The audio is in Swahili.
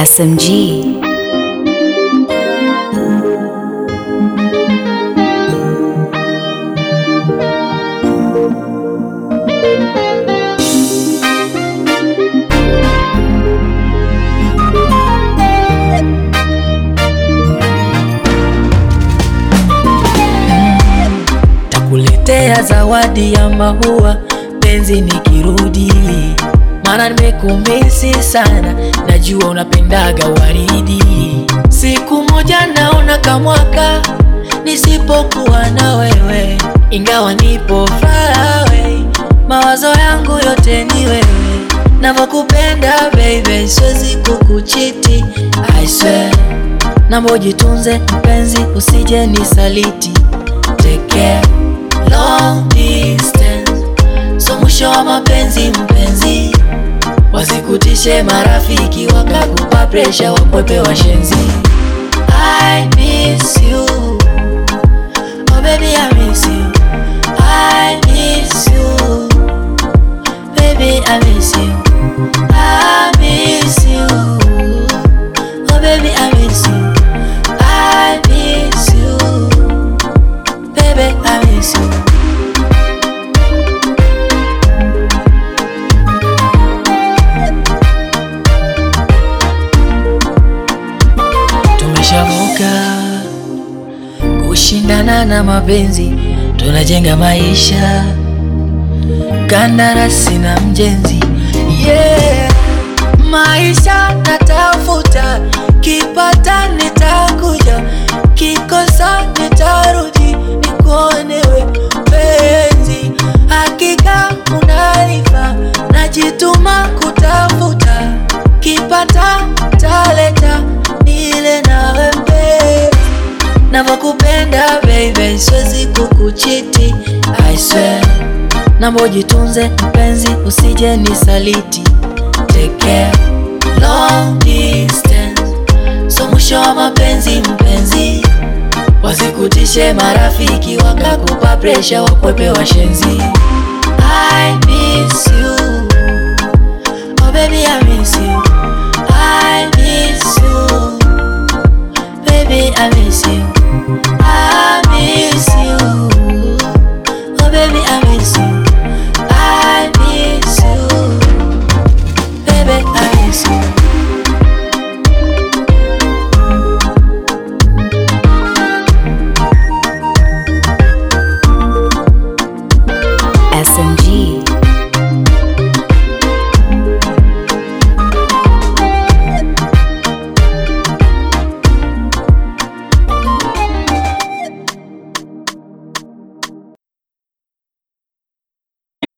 SMG. Takuletea zawadi ya maua penzi nikirudi, maana nimekumisi sana, najua unapendaga waridi. Siku moja naona kamwaka nisipokuwa na wewe, ingawa nipo far away, mawazo yangu yote ni wewe, navyokupenda baby, siwezi kukuchiti I swear, naomba ujitunze mpenzi, usije nisaliti Take care, long distance, so mwisho wa mapenzi mpenzi, wasikutishe marafiki wakakupa presha, wakwepe washenzi. I miss you, oh baby I miss you, I miss you, baby I miss you, I miss you, oh baby I miss you, I miss you. Baby, I miss you. Tumeshavuka kushindana na mapenzi, tunajenga maisha, kandarasi na mjenzi. Yeah, maisha natafuta, kipata nitakuja, kikosa nitarudi, nikuonewe penzi, hakika unalifa, najituma kutafuta, kipata taleta, nile nawe mpenzi navyokupenda baby, siwezi kukuchiti I swear, naomba ujitunze mpenzi, usije nisaliti. Take care, long distance, so mwisho wa mapenzi mpenzi, wasikutishe marafiki wakakupa presha, wakwepe washenzi. I miss you, oh baby I miss you,